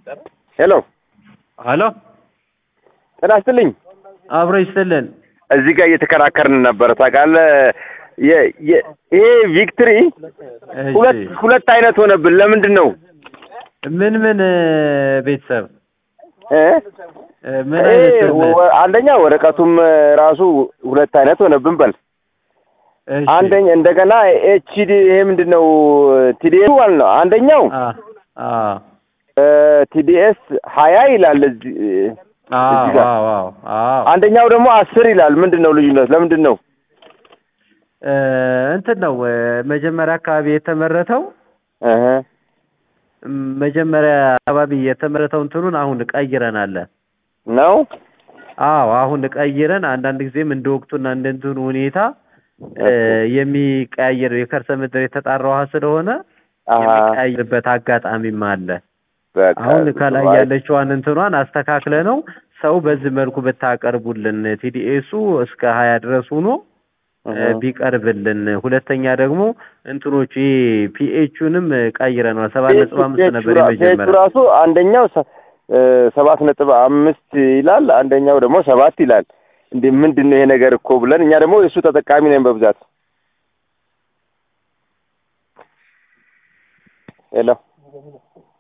ሄሎ ሄሎ ጤና ይስጥልኝ። አብሮ ይስጥልን። እዚህ ጋር እየተከራከርን ነበር ታውቃለህ። የ- የ- ይሄ ቪክትሪ ሁለት እሺ ሁለት አይነት ሆነብን። ለምንድን ነው ምን ምን እ፣ ቤተሰብ እ? እ፣ ምን ይሄ አይነት ምን? ወ- አንደኛ ወረቀቱም ራሱ ሁለት አይነት ሆነብን። በል እሺ አንደኛ እንደገና ኤችዲ ይሄ ምንድን ነው ቲዲኤስ ማለት ነው። አንደኛው አ አ ቲዲኤስ ሀያ ይላል እዚህ አ እዚህ ጋር። ዋው ዋው አዎ አንደኛው ደግሞ አስር ይላል። ምንድን ነው ልዩነት? ለምንድን ነው? እ፣ እንትን ነው እ፣ መጀመሪያ አካባቢ የተመረተው እህ ም፣ መጀመሪያ አካባቢ የተመረተው እንትኑን አሁን ቀይረናል። ነው አዎ አሁን ቀይረን አንዳንድ ጊዜም እንደ ወቅቱና እንደ እንትኑ ሁኔታ እ፣ የሚቀያየር የከርሰ ምድር የተጣራ ውሃ ስለሆነ አሀ የሚቀያየርበት አጋጣሚም አለ። በቃ አሁን ከላይ አይ፣ ያለችዋን እንትኗን አስተካክለ ነው ሰው በዚህ መልኩ ብታቀርቡልን ቲዲኤሱ እስከ ሀያ ድረስ ሆኖ እ፣ እህ ቢቀርብልን። ሁለተኛ ደግሞ እንትኖቹ ፒኤቹንም ቀይረነዋል። ሰባት ነጥብ አምስት ፔጁ ነበር ራ- ፔጁ የመጀመሪያ ራሱ አንደኛው ሰ- እ፣ ሰባት ነጥብ አምስት ይላል፣ አንደኛው ደግሞ ሰባት ይላል። እንዴ ምንድን ነው ይሄ ነገር እኮ ብለን እኛ ደግሞ የእሱ ተጠቃሚ ነን በብዛት። ሄሎ